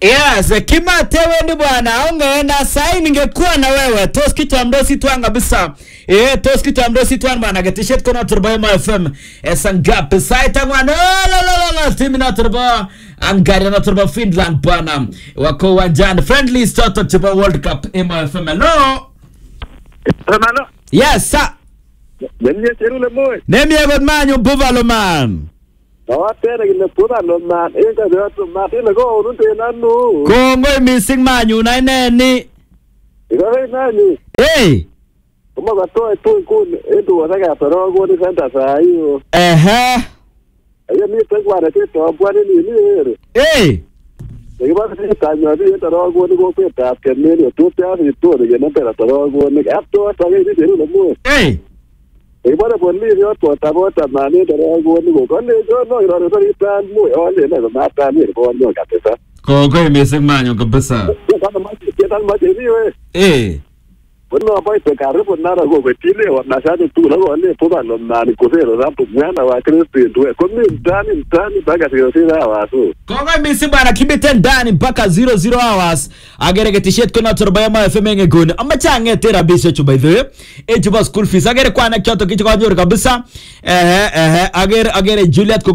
Yes, kimateweni bwana, ungeenda sai ningekuwa na wewe. Tos kitamdosi twan kabisa. Eh, tos kitamdosi twan bwana, getishet kona turbo ma FM. Esa ngapi sai tangwa no la la la la timu na turbo angari na turbo Finland bwana. Wako uwanjani friendly start to World Cup ma FM. Hello. Hermano, Yes, sir. venye cherule moy. Nemi egot manyu Buffalo man. Tawatere kile puta lo man. Inga de otro man. Ile go unute nanu. Kongoi missing manyu na ineni. Iko hei nani. Hey. Kuma katoe tu kuni. Etu wasaka toro kuni senta saa hiyo. Ehe. Ayo ni tekwa na kito bwani ni ni ere. Hey. Ikiba si tanyo ni toro kuni ko peta apkemeni. Otupe asi tu ni kene pera toro kuni. Apto sage ni cherule moy. Hey. Ibare polisi yoto tabota mani toro kuni ko. Kone jo no irore sori tan moy. Ole ne ko mata ni ko no kabisa. Kongoi missing manyu kabisa. Kama maji kitan maji ni we. Eh. Bueno, aparte karibu nara go betile wanashati tu la wale poba lo nani kusero rapu mwana wa Kristo ndio kwa mimi mtani mtani mpaka sio sina wasu Kongoi missing bana kibite ndani mpaka 00 hours agere getishet kona turba ma FM ngegoni ama change tera bise chu by the way e chuba school fees agere kwana kyoto kicho kanyor kabisa ehe ehe agere agere Juliet